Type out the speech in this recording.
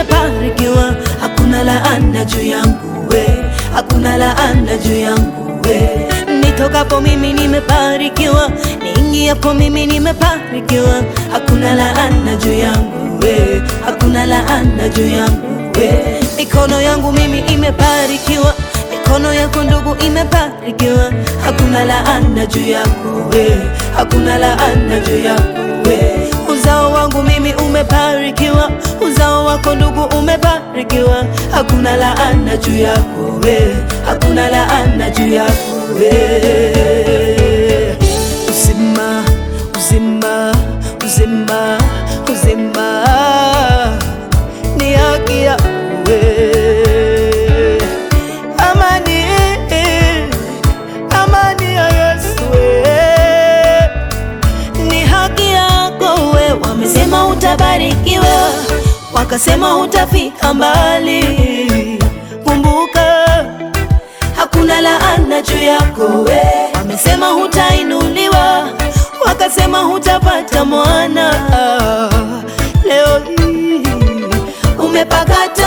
nimebarikiwa, hakuna laana juu yangu we, hakuna laana juu yangu we. Nitokapo mimi nimebarikiwa, niingiapo mimi nimebarikiwa, hakuna laana juu yangu we, hakuna laana juu yangu we. Mikono yangu mimi imebarikiwa, mikono yako ndugu imebarikiwa, hakuna laana juu yako we, hakuna laana juu yako we. Uzao wangu mimi umebarikiwa, uzao wako ndugu umebarikiwa, hakuna laana juu yako we, hakuna laana juu yako we. Uzima, uzima, uzima, uzima ni haki yako we. Amani, amani ya Yesu we ni haki yako we. Wamesema utabarikiwa, wakasema utafika mbali. Kumbuka hakuna laana juu yako we. Wamesema hutainuliwa, wakasema hutapata mwana. Leo hii umepakata